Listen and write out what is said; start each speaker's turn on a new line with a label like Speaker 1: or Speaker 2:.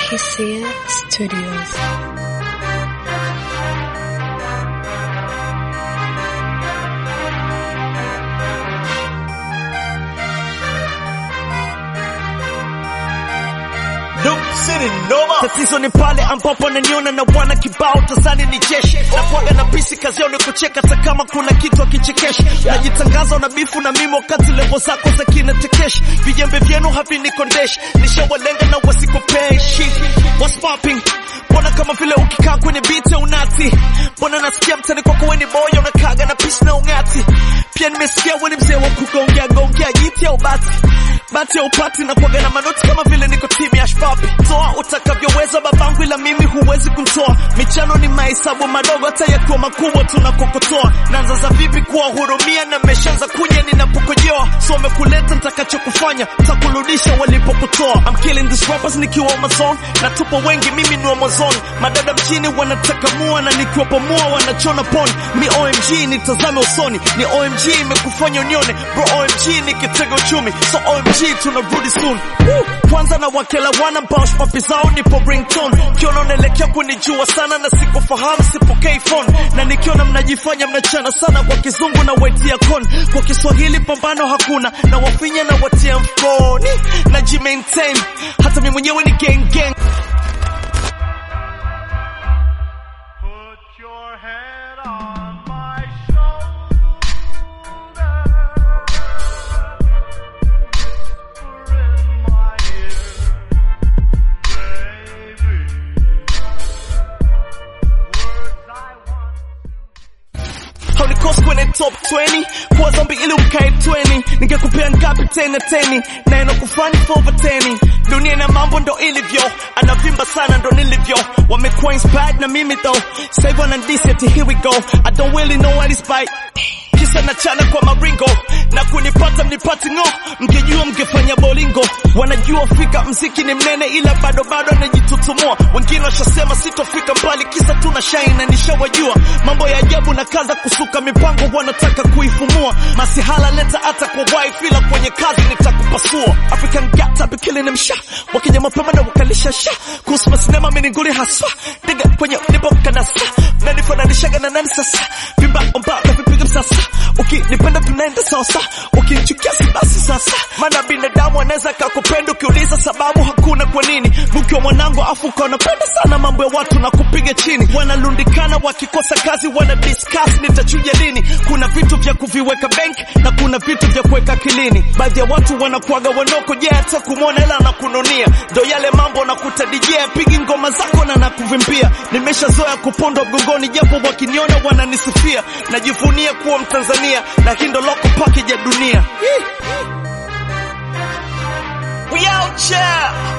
Speaker 1: Hisia Studios.
Speaker 2: Tatizo ni pale ambapo naniona na wana kibao tazani ni jeshi na kwaga na bisi kazi yao ni kucheka hata kama kuna kitu akichekeshi najitangaza na bifu na mimi wakati levo zako za kinatekeshi vijembe vyenu havinikondeshi nishawalenga na wasikopeshi what's popping mbona kama vile ukikaa kwenye beat ya unati mbona nasikia mtani kwako weni boya unakaga na pishi na ungati pia nimesikia weni mzee wa kugongea gongea jiti au bati bati ya upati na kuaga na manoti kama vile niko timu ya shpapi toa utakavyoweza babangu ila mimi huwezi kuntoa michano ni mahesabu madogo hata yakiwa makubwa tunakokotoa naanza za vipi kuwahurumia na mmeshaanza kunya ninapokojoa so wamekuleta nitakachokufanya takurudisha walipokutoa I'm killing these rappers nikiwa Amazon na tupo wengi mimi ni Amazon madada mchini wanataka mua na nikiwapo mua wanachona pon mi OMG nitazame usoni ni OMG imekufanya unione bro OMG ni kitega uchumi so OMG tunarudi soon Woo! kwanza na wakela wana mbao papi zao nipo ringtone kiona unaelekea kunijua sana na sikufahamu sipokei phone na nikiona mnajifanya mnachana sana kwa kizungu na waitia kon kwa kiswahili pambano hakuna na wafinya na watia mfukoni na jimaintain hata mi mwenyewe ni gang gang
Speaker 3: Put your head on my shoulder. Whisper in my ear, baby. Words I want.
Speaker 2: haunikosi kwenye top 20 kuwa zombi ili ukae 20 ningekupea ngapi tena teni na inakufani for over 10 dunia na mambo ndo ilivyo anavimba sana ndo nilivyo wamekuwa inspired na mimi though sasa hivi wanandisi ati here we go I don't really know what is by kisa na chana kwa maringo na kunipata mnipati ngo mngejua mngefanya bolingo wanajua fika mziki ni mnene ila bado bado anajitutumua wengine washasema sitofika mbali kisa tuna shine na nishawajua mambo ya ajabu na kaza kusuka mipango wanataka kuifumua masihala leta hata kwa wife ila kwenye kazi nitakupasua African gata be killing them sha wakija mapema na wakalisha sha kuhusu masinema mininguli haswa diga kwenye nipo kanasa na nifananishaga na nani sasa vimba omba na vipiga msasa ukinipenda tunaenda sasa ukinichukia si basi sasa maana binadamu anaweza kakupenda ukiuliza sababu hakuna kwa nini mkiwa mwanangu afu ukaonapenda sana mambo ya watu na kupiga chini wanalundikana wakikosa kazi wana discuss nitachuja lini kuna vitu vya kuviweka bank na kuna vitu vya kuweka akilini baadhi ya watu wanakuaga wanoko je hata kumwona hela na kununia ndo yale mambo nakuta DJ apigi ngoma zako na nakuvimbia nimeshazoea kupondwa mgongoni japo wakiniona wananisifia najivunia kuwa mtanzania na hii ndo loko package ya dunia We out here.